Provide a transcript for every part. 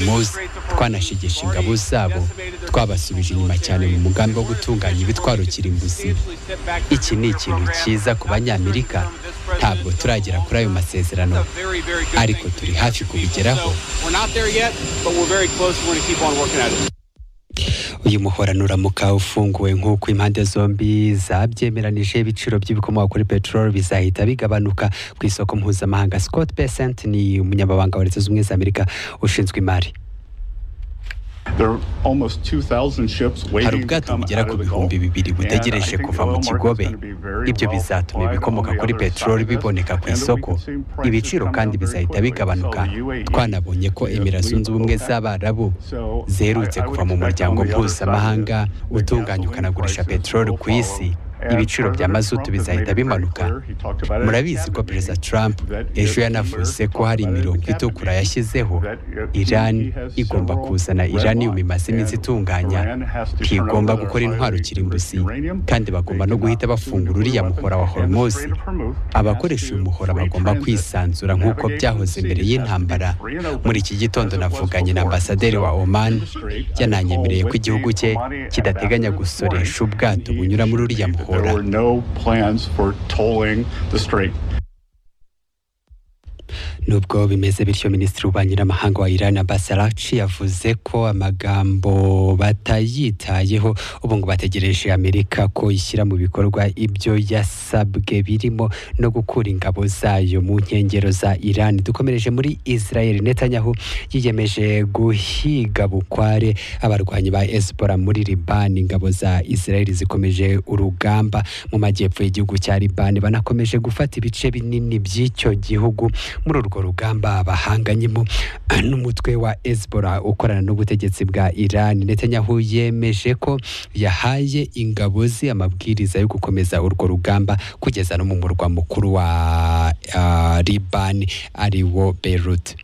muzi twanashegeshe ingabo zabo twabasubije inyuma cyane mu mugambi wo gutunganya ibitwaro kirimbuzi iki ni ikintu cyiza ku banyamerika ntabwo turagera kuri ayo masezerano ariko turi hafi kubigeraho uyu muhoranuramuka ufunguwe nk'uko impande zombi zabyemeranije ibiciro by'ibikomoka kuri peteroli bizahita bigabanuka ku isoko mpuzamahanga scott besant ni umunyamabanga wa leta zunze ubumwe za amerika ushinzwe imari hari ubwato bugera ku bihumbi bibiri butegereje kuva mu kigobe ibyo bizatuma ibikomoka kuri peteroli biboneka ku isoko ibiciro kandi bizahita bigabanuka twanabonye ko emira zunze ubumwe z'abarabu ziherutse kuva mu muryango mpuzamahanga utunganya ukanagurisha peteroli ku isi ibiciro bya mazutu bizahita bimanuka murabizi ko perezida trump ejo yanavuze ko hari imirongo itukura yashyizeho irani igomba kuzana iranium imaze iminsi itunganya ntigomba gukora intwaro kirimbuzi kandi bagomba no guhita bafungura uriya muhora wa hormuz abakoresha uyu muhora bagomba kwisanzura nk'uko byahoze mbere y'intambara muri iki gitondo navuganye na ambasaderi wa oman yananyemereye ko igihugu cye kidateganya gusoresha ubwato bunyura muri uriya muhora There were no plans for tolling the strait. nubwo bimeze bityo minisitiri w'ububanyi n'amahanga wa iran abbas arachi yavuze ko amagambo batayitayeho ubu ngo bategereje amerika ko ishyira mu bikorwa ibyo yasabwe birimo no gukura ingabo zayo mu nkengero za iran dukomereje muri israel netanyahu yiyemeje guhiga bukware abarwanyi ba esipora muri libani ingabo za israel zikomeje urugamba mu majyepfo y'igihugu cya libani banakomeje gufata ibice binini by'icyo gihugu muri urwo rugamba bahanganyemo n'umutwe wa Hezbollah ukorana n'ubutegetsi bwa Iran Netanyahu yemeje ko yahaye ingabo ze amabwiriza yo gukomeza urwo rugamba kugeza no mu murwa mukuru wa ah, Liban ari wo Beirut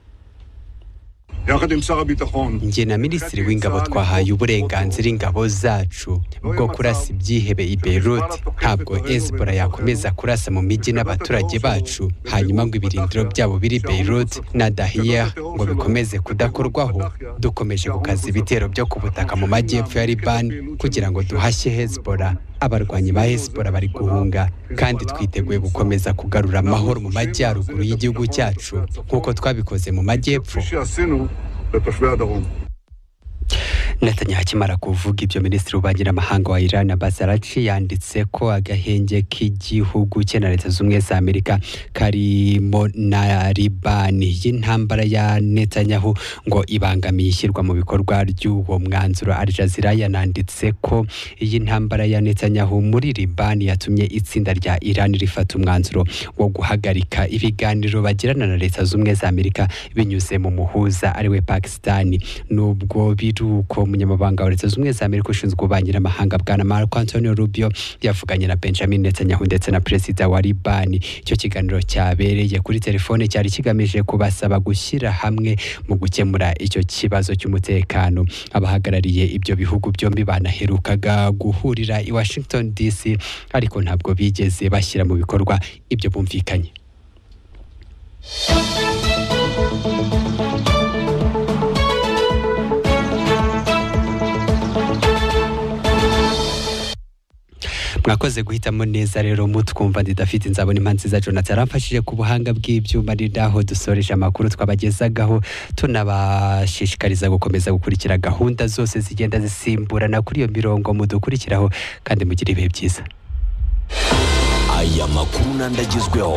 njye na minisitiri w'ingabo twahaye uburenganzira ingabo zacu bwo kurasa ibyihebe i Beirut ntabwo Hezbollah yakomeza kurasa mu mijyi n'abaturage bacu hanyuma ngo ibirindiro byabo biri Beirut na Dahiya ngo bikomeze kudakorwaho dukomeje gukaza ibitero byo ku butaka mu majyepfo ya Liban kugira ngo duhashye Hezbollah abarwanyi ba Hezbollah bari guhunga kandi twiteguye gukomeza kugarura amahoro mu majyaruguru y'igihugu cyacu nk'uko twabikoze mu majyepfo Netanyahu akimara kuvuga ibyo minisitiri w'ububanyi n'amahanga wa Iran Abbas Arachi yanditse ko agahenge k'igihugu cye na leta z'ubumwe za Amerika karimo na Libani y'intambara ya Netanyahu ngo ibangamiye ishyirwa mu bikorwa ry'uwo mwanzuro Al Jazeera yananditse ko iyi ntambara ya Netanyahu muri Libani yatumye itsinda rya Iran rifata umwanzuro wo guhagarika ibiganiro bagirana na leta z'ubumwe za Amerika binyuze mu muhuza ariwe Pakistani nubwo biruko umunyamabanga wa leta z'ubumwe za amerika ushinzwe ububanyi n'amahanga bwana marco antonio rubio yavuganye na benjamin netanyahu ndetse na perezida wa libani icyo kiganiro cyabereye kuri telefone cyari kigamije kubasaba gushyira hamwe mu gukemura icyo kibazo cy'umutekano abahagarariye ibyo bihugu byombi banaherukaga guhurira i washington dc ariko ntabwo bigeze bashyira mu bikorwa ibyo bumvikanye mwakoze guhitamo neza rero mutwumva ndidafite nzabona impamvu nziza jonathan aramfashije ku buhanga bw'ibyuma ni naho dusoreje amakuru twabagezagaho tunabashishikariza gukomeza gukurikira gahunda zose zigenda zisimburana kuri iyo mirongo mudukurikiraho kandi mugire ibihe byiza aya makuru n'andagezweho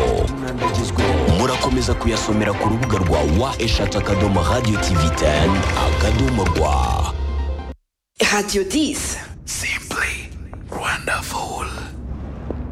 murakomeza kuyasomera ku rubuga rwa wa eshatu akadomo radiyo tivi teni akadomo rwa Radio 10. simply wonderful